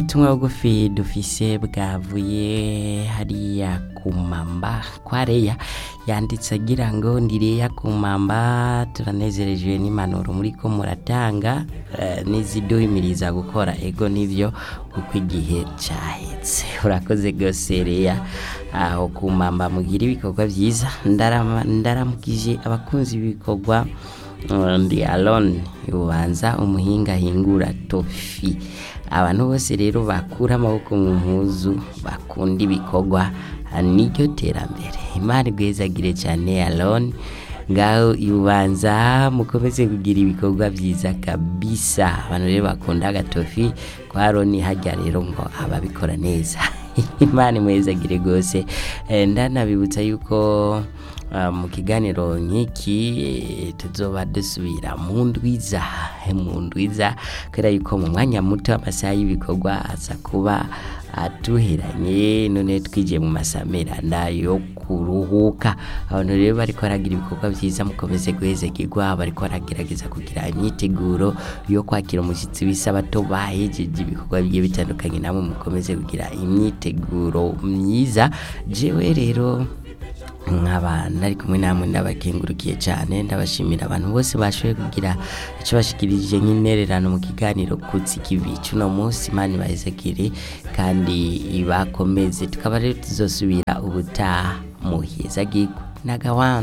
ubutumwa bugufi dufise bwavuye hariya ku mamba kwa reya yanditse agira ngo ndi reya ku mamba turanezerejwe n'impanuro muriko muratanga eh, n'iziduhimiriza gukora ego nivyo kuko igihe cahetse urakoze gose reya aho ku mamba mugira ibikorwa vyiza Ndarama- ndaramukije abakunzi b'ibikorwa Uh, ndi alone ubanza umuhinga ahingura tofi abantu bose rero bakura amaboko mu mpuzu bakunda ibikorwa ah, niryo terambere imana igwezagire cyane alone ngaho ibubanza mukomeze kugira ibikorwa byiza kabisa abantu rero bakunda agatofi kwa roni hajya rero ngo ababikora neza imana imwezagire rwose Eh, ndanabibutsa yuko Uh, mu kiganiro nk'iki eh, tuzoba dusubira mu ndwiza mu ndwiza kubera yuko mu mwanya muto amasaha y'ibikorwa aza kuba atuheranye none twigiye mu masamerana yo kuruhuka abantu rero bariko baragira ibikorwa vyiza mukomeze guhezekirwa bariko baragerageza kugira imyiteguro yo kwakira umushyitsi w'isabato bahejeje ibikorwa bigiye bitandukanye namwe mukomeze kugira imyiteguro myiza jewe rero nkaba nari kumwe namwe ndabakengurukiye cyane ndabashimira abantu bose bashoboye kugira icyo bashikirije nk'intererano mu kiganiro kutsi kivi cuno munsi imana ibahezekire kandi ibakomeze tukaba rero tuzosubira ubutaha muheza gigwa nagawanza